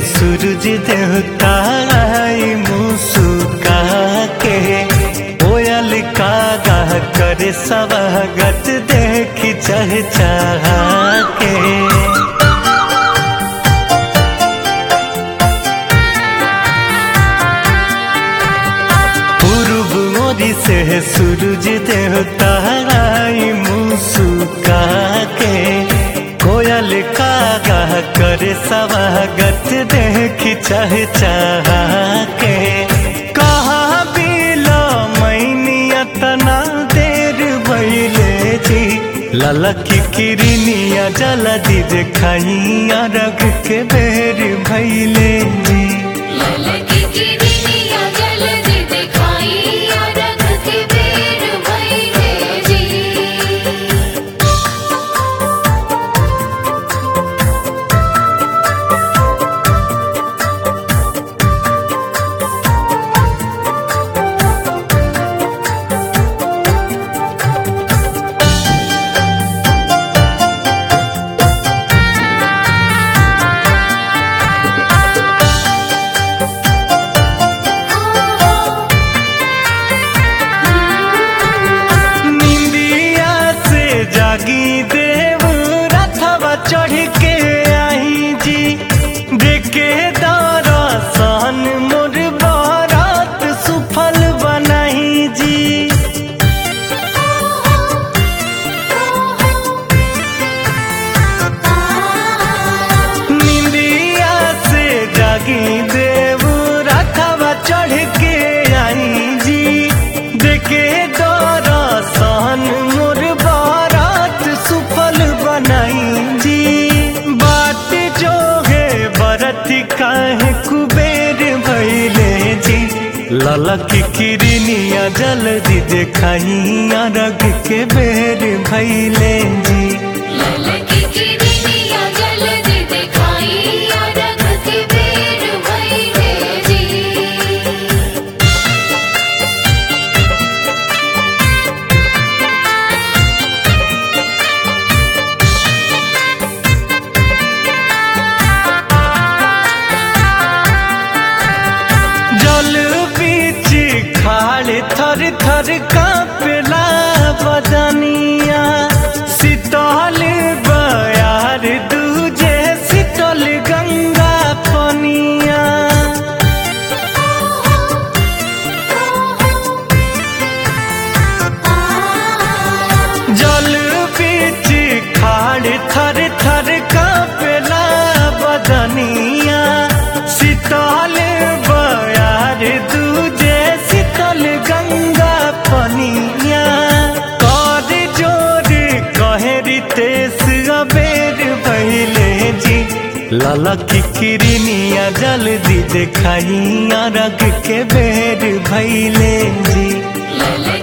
सूरज देवता आई मुस्का के कोयल का गाह करे सवागत देखी चह के पूर्व मोरी से सूरज देवता आई मुस्का के कोयल का गाह करे सवागत देखी चह के कहा बिलो मैनिया तना देर भैले जी ललकी किरनिया जलदी देखाइया रग के बेर भैले जी ललकी किरनिया जल्दी दिखाई रख के बेर भइले जी निंदिया से जागी देव रथवा चढ़ के आई जी देखे दरसन मोर बारात सुफल बनाई जी निंदिया से जागी देव रथवा चढ़ के आई जी देखे दरसन मोर बारात सुफल बनाई जी बात जो है बरत काहे कुबेर भैले जी ललकी किरनिया जल्दी देखाइया रग के बेर भैले जी ललकी किरनिया जल्दी दिखाई रख के बेर भइले जी जल बीच खाड़ थर थर कांपला बदनिया शीतल बयार दूजे शीतल गंगा पनिया जल बीच खाड़ थर थर कांपला बदनिया शीतल बयार दूजे शीतल गंगा पनिया कर जोर कहरी तेस अबेर पहले जी ललकी किरनिया जल्दी देखाइया रग के बेर भैले जी ललकी